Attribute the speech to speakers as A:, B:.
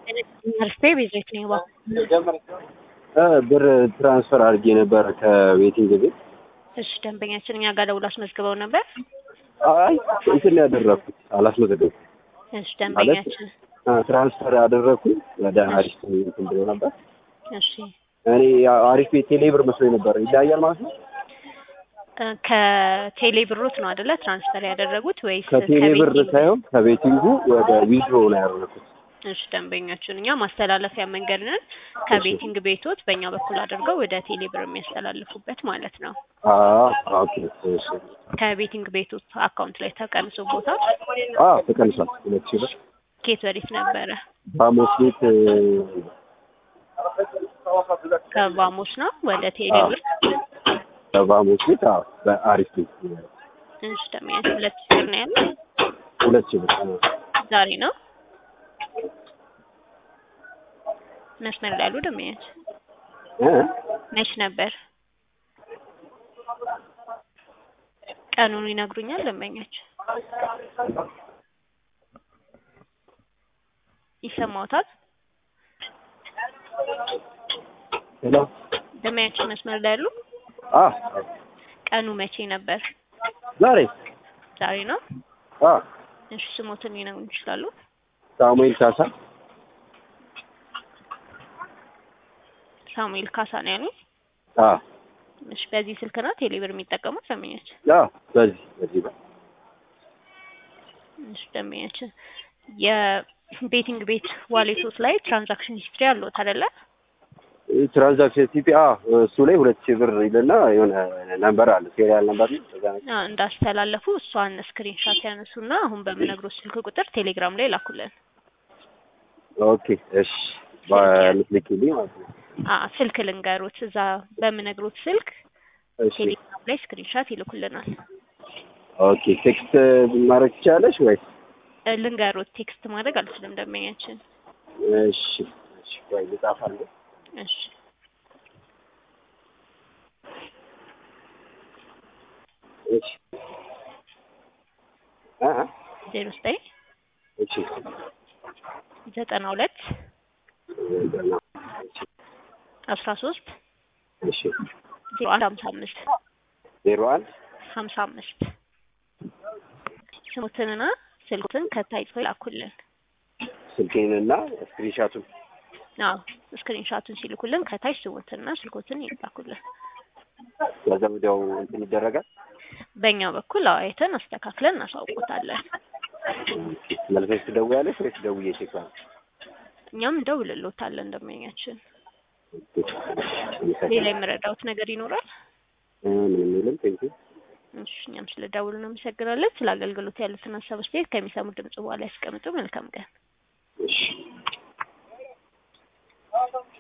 A: አሪፍ ቤት ነኝ ባ
B: ብር ትራንስፈር አድርጌ ነበር ከቤቲንግ ቤት።
A: እሺ ደንበኛችን እኛ ጋር ደውሎ አስመዝግበው ነበር።
B: አይ እንትን ያደረኩት አላስመዘገብኩም።
A: እሺ ደንበኛችን
B: ትራንስፈር ያደረኩኝ ወደ አሪፍ እንትን ብሎ ነበር።
A: እሺ
B: እኔ አሪፍ ቤት ቴሌ ብር መስሎኝ ነበር። ይለያያል ማለት ነው።
A: እ ከቴሌ ብሮት ነው አይደለ ትራንስፈር ያደረጉት ወይስ
B: ከቴሌ ብር
A: ከቤቲንግ?
B: ሳይሆን ከቤቲንጉ ወደ ዊድሮ ነው ያደረኩት።
A: እሺ ደንበኛችን እኛ ማስተላለፊያ መንገድ ነን። ከቤቲንግ ቤቶት በእኛ በኩል አድርገው ወደ ቴሌ ብር የሚያስተላልፉበት ማለት ነው።
B: አዎ ኦኬ እሺ።
A: ከቤቲንግ ቤቶት አካውንት ላይ ተቀንሶ ቦታ
B: አዎ ተቀንሷል። ሁለት ሺህ ብር
A: ኬት ወዴት ነበረ?
B: ባሞስ ቤት
A: ከባሞስ ነው ወደ ቴሌ ብር።
B: ባሞስ ቤት አዎ በአሪፍ ቤት
A: እሺ ደንበኛችን ሁለት ሺህ ብር ነው ያለው።
B: ሁለት ሺህ ብር አዎ።
A: ዛሬ ነው መስመር ላይ ያሉ ደንበኛችን
B: እ
A: መች ነበር? ቀኑን ይነግሩኛል ደንበኛችን? ይሰማዎታል?
B: ሄሎ
A: ደንበኛችን መስመር ላይ ያሉ?
B: አ
A: ቀኑ መቼ ነበር?
B: ዛሬ
A: ዛሬ ነው።
B: አ
A: እሺ ስሞትን ሊነግሩን ይችላሉ?
B: ሳሙኤል ካሳ
A: ሳሙኤል ካሳ ነው ያሉኝ?
B: አ
A: እሺ በዚህ ስልክ ነው ቴሌብር የሚጠቀሙት ደንበኛችን?
B: አ በዚህ በዚህ ጋር
A: እሺ ደንበኛችን የቤቲንግ ቤት ዋሌቶት ላይ ትራንዛክሽን ሂስትሪ አለዎት አይደለ?
B: ትራንዛክሽን ቲፒ አ እሱ ላይ ሁለት ሺህ ብር ይልና የሆነ ነምበር አለ ሴሪያል ነምበር ነው። በዛ ነገር
A: አ እንዳስተላለፉ እሷን ስክሪንሻት ያነሱና አሁን በምነግሮት ስልክ ቁጥር ቴሌግራም ላይ ላኩልን።
B: ኦኬ እሺ በምትልኪልኝ ማለት ነው።
A: አ ስልክ ልንገሮት እዛ በምነግሮት ስልክ
B: እሺ
A: ቴሌግራም ላይ ስክሪንሻት ይልኩልናል።
B: ኦኬ ቴክስት ማድረግ ትችላለሽ ወይስ?
A: እ ልንገሮት ቴክስት ማድረግ አልችልም ደንበኛችን።
B: እሺ እሺ ቆይ ልጻፋለሁ።
A: እሺ
B: እሺ አ አ
A: ዜሮ ዘጠኝ
B: እሺ
A: ዘጠና ሁለት
B: ዘጠና እሺ
A: አስራ ሶስት
B: እሺ
A: ዜሮ አንድ ሀምሳ አምስት
B: ዜሮ አንድ
A: ሀምሳ አምስት ስሙትንና ስልኩትን ከታይ ጽፎ ላኩልን።
B: ስልኬንና ስክሪንሻቱን
A: አዎ ስክሪንሻቱን ሲልኩልን ከታች ስሙትንና ስልኮትን ይላኩልን።
B: ከዛ ወዲያው እንትን ይደረጋል።
A: በእኛ በኩል አዎ አይተን አስተካክለን እናሳውቆታለን።
B: መልሰሽ ትደውያለሽ ወይስ ደውዬ ቼክ ላድርግ?
A: እኛም እንደውልሎታለን ደንበኛችን። ሌላ የምረዳውት ነገር ይኖራል?
B: ምንም የለም። ቴንኪው
A: እሺ እኛም ስለ ደውሉ እናመሰግናለን። ስለ አገልግሎት ያሉትን ሀሳብ አስተያየት ከሚሰሙ ድምጽ በኋላ ያስቀምጡ። መልካም ቀን።
B: እሺ